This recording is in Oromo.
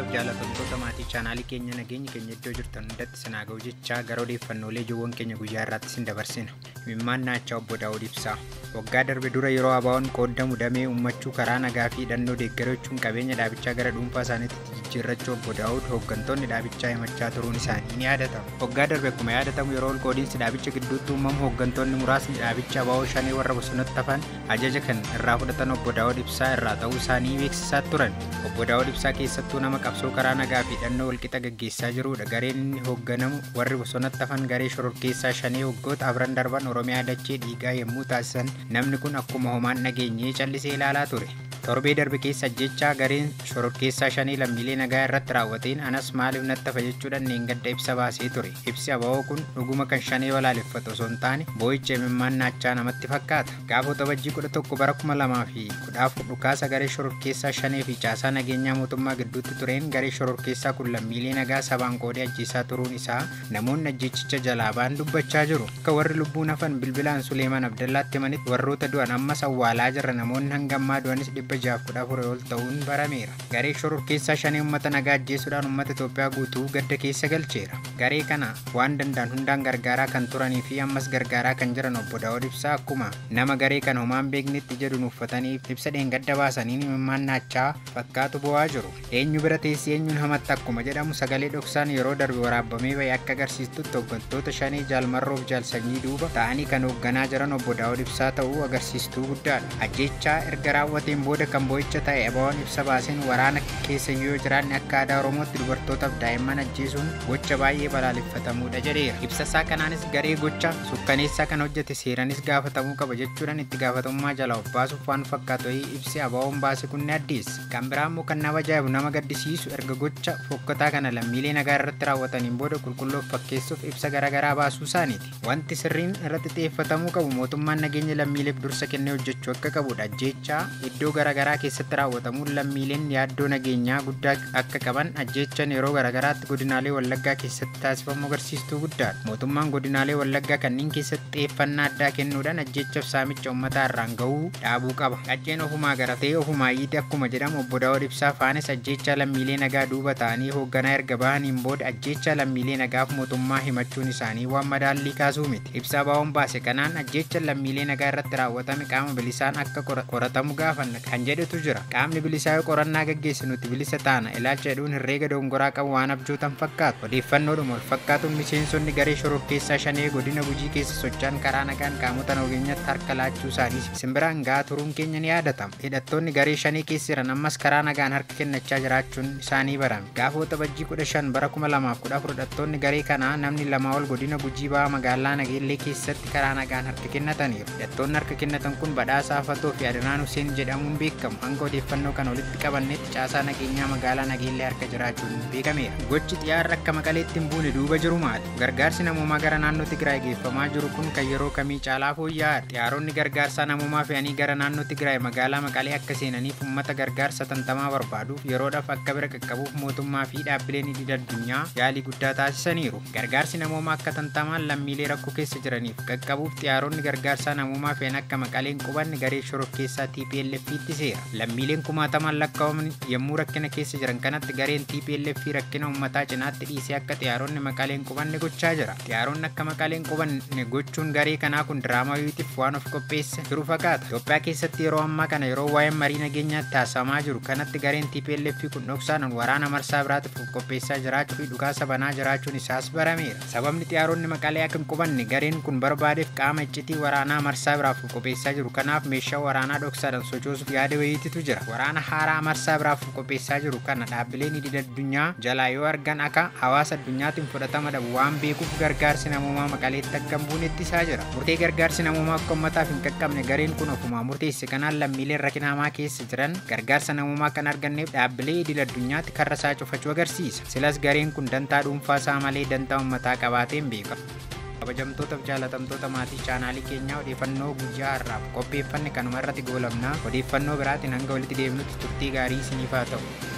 jaalatamtoota maatii chaanaalii keenya nageenya keenya iddoo jirtan hundatti sinaa ga'u jechaa gara odeeffannoolee ijoowwan keenya guyyaa irratti sin dabarsina himimmaan naachaa obbo Daawud ibsaa waggaa darbe dura yeroo abaa'oon qooddamu damee ummachuu karaa nagaa fi hidhannoo deeggarachuun qabeenya dhaabichaa gara dhuunfaa isaaniitti jijjiirrachuu obbo Daawud hooggantoonni dhaabichaa himachaa turuun isaanii ni yaadatama waggaa darbe akkuma yaadatamu yeroo ol qoodiinsi dhaabicha gidduutti uumamu hooggantoonni muraasni dhaabicha abaa'oo shanee warra bosonatti hafan ajaja kan irraa fudhatan obbo Daawud ibsaa irraa ta'uu isaanii beeksisaa turan obbo Daawud ibsaa keessattuu nama qabsoo karaa nagaa fi hidhannoo walqixa gaggeessaa jirudha gareen inni hoogganamu warri bosonatti hafan garee shororkeessaa shanee waggoota afran darban oromiyaa dachee dhiigaa yommuu taasisan namni kun akkuma homaan dhageenyee callisee ilaalaa ture torbee darbe keessa ajjechaa gareen shororkeessaa shanii lammiilee nagaa irratti raawwateen anas maaliif natti hafa jechuudhaan neengadda ibsa baasee ture ibsi abaa'oo kun dhuguma kan shanee balaaleffatu osoo hin taane boo'icha imimmaan naachaa namatti fakkaata gaafota bajjii kudha tokko bara kuma lamaa fi kudha afur dhukaasa garee shororkeessaa shanee fi caasaa nageenyaa mootummaa gidduutti tureen garee shororkeessaa kun lammiilee nagaa sabaan qoodee ajjeesaa turuun isaa namoonni ajjeechicha jalaa ba'an dubbachaa jiru akka warri lubbuun hafan bilbilaan suleeman abdallaatti himanitti warroota du'an ammas awwaalaa jirra namoonni hangammaa du'anis dhibba jaaf kudha afur ol ta'uun barameera garee shororkeessaa shanii uummata nagaa ajjeesuudhaan uummata Itoophiyaa guutuu gadda keessa galcheera garee kana waan danda'an hundaan gargaaraa kan turanii fi ammas gargaaraa kan jiran obbo Daawud ibsaa akkuma nama garee kana homaan beeknetti jedhuun uffatanii ibsa dheengadda baasanii imimmaan naachaa fakkaatu bu'aa jiru eenyu bira teessee eenyuun hamatti akkuma jedhamu sagalee dhoksaan yeroo darbe waraabamee bahe akka agarsiistutti hooggantoota shanii jaalmarroof jaalsanyii duuba ta'anii kan hoogganaa jiran obbo Daawud ibsaa ta'uu agarsiistuu guddaadha ajjechaa erga raawwateen booda kan boo'icha ta'e abaa'oon ibsa baaseen waraana keessa yoo jiraanne akka aadaa oromootti dubartootaaf daa'imman ajjeesuun gocha baay'ee balaaleffatamuudha jedheera ibsa isaa kanaanis garee gocha sukkaneessaa kan hojjete seeranis gaafatamuu qaba jechuudhaan itti gaafatamummaa jala of baasuuf waan fakkaatu ibsi abaa'oon baase kun ni addeessa kan biraa immoo kan nama ajaa'ibu nama gaddisiisu erga gocha fokkataa kana lammiilee nagaa irratti raawwataniin booda qulqulloof fakkeessuuf ibsa garaagaraa baasuu isaaniiti wanti sirriin irratti xiyyeeffatamuu qabu mootummaan nageenya lammiileef dursa kennee hojjechuu akka qabudha ajjechaa iddoo garaagaraa keessatti raawwatamuun lammiileen yaaddoo nageenyaa guddaa akka qaban ajjechan yeroo garaagaraatti godinaalee wallaggaa keessatti taasifamu agarsiistuu guddaadha mootummaan godinaalee wallaggaa kanneen keessatti xiyyeeffannaa addaa kennuudhaan ajjechaaf saamicha uummataa irraan gahuu dhaabuu qaba qacceen ofumaa garatee ofumaa yiite akkuma jedhamu obbo Daawud Ibsaa faanes ajjecha lammiilee nagaa duuba ta'anii hoogganaa erga bahaniin booda ajjecha lammiilee nagaaf mootummaa himachuun isaanii waan madaallii kaasuu miti ibsaa baa'oon baase kanaan ajjecha lammiilee nagaa irratti raawwatame qaama bilisaan akka qoratamu gaafanna kan jedhetu jira qaamni bilisaa yoo qorannaa gaggeesse nuti bilisa taana ilaalcha jedhuun herreega dongoraa qabu waan abjootan fakkaatu odeeffannoodhuma wal fakkaatuun miseensonni garee shororkeessaa shanee godina gujii keessa socho'an karaa nagaan qaamota nageenyaatti harka laachuu isaanii simbiraan gahaa turuun keenya ni yaadatama hidhattoonni garee shanii keessa jiran ammas karaa nagaan harka kennachaa jiraachuun isaanii barame gaafota bajjii kudha shan bara kuma lamaaf kudha afur hidhattoonni garee kanaa namni lamaa ol godina gujii ba'aa magaalaa nageellee keessatti karaa nagaan harka kennataniiru hidhattoonni harka kennatan kun badhaasaa fatoo fi adanaan huseen jedhamuun beekamu hanga odeeffannoo kana walitti qabannetti caasaa nageenyaa magaalaa nageellee harka jiraachuun beekameera gochi xiyyaarra akka maqaleetti hin buune duuba jiru maali gargaarsi namoomaa gara naannoo tigraay geeffamaa jiru kun kan yeroo kamii caalaa fooyya'aadha xiyyaaronni gargaarsaa namoomaa fe'anii gara naannoo tigraay magaalaa maqalee akka seenaniif ummata gargaarsa tantamaa barbaaduuf yeroodhaaf akka bira qaqqabuuf mootummaa fi dhaabbileen idil addunyaa yaalii guddaa taasisaniiru gargaarsi namoomaa akka tantamaan lammiilee rakkoo keessa jiraniif qaqqabuuf xiyyaaronni gargaarsaa namoomaa fe'an akka maqaleen qubanne garee shororkeessaa TPLF itti seera lammiileen kumaataman lakkaa'aman yommuu rakkina keessa jiran kanatti gareen TPLF rakkina ummataa cinaatti dhiisee akka xiyyaaronni maqaleen qubanne gochaa jira xiyyaaronni akka maqaleen qubanne gochuun garee kanaa kun diraamaa yuutiif waan of qopheesse jiru fakkaata Itoophiyaa keessatti yeroo ammaa kana yeroo waa'een marii nageenyaatti taasifamaa jiru kanatti gareen TPLF kun dhoksaan waraana marsaa biraatiif of qopheessaa jiraachuu fi dhukaasa banaa jiraachuun isaas barameera sababni xiyyaaronni maqalee akka hin qubanne gareen kun barbaadeef qaama iccitii waraanaa marsaa biraaf of qopheessaa jiru kanaaf meeshaa waraanaa dhoksaadhaan sochoosuuf yaada wayiititu jira waraana haaraa marsaa biraaf of qopheessaa jiru kana dhaabbileen idil addunyaa jalaa yoo argan akka hawaasa addunyaatiin fudhatama dhabu waan beekuuf gargaarsi namoomaa maqaleetti akka hin buune ittisaa jira murtee gargaarsi namoomaa akka ummataaf hin qaqqabne gareen kun ofumaa murteesse kanaan lammiileen rakkinamaa keessa jiran gargaarsa namoomaa kan arganneef dhaabbilee idil addunyaatti karra isaa cufachuu agarsiisa silas gareen kun dantaa dhuunfaa isaa malee dantaa ummataa qabaateen beekama. kabajamtootaaf jaalatamtoota maatii chaanaalii keenyaa odeeffannoo guyyaa har'aaf qopheeffanne kanuma irratti goolabnaa odeeffannoo biraatiin hanga walitti deemnutti turtii gaarii isiniif haa ta'u.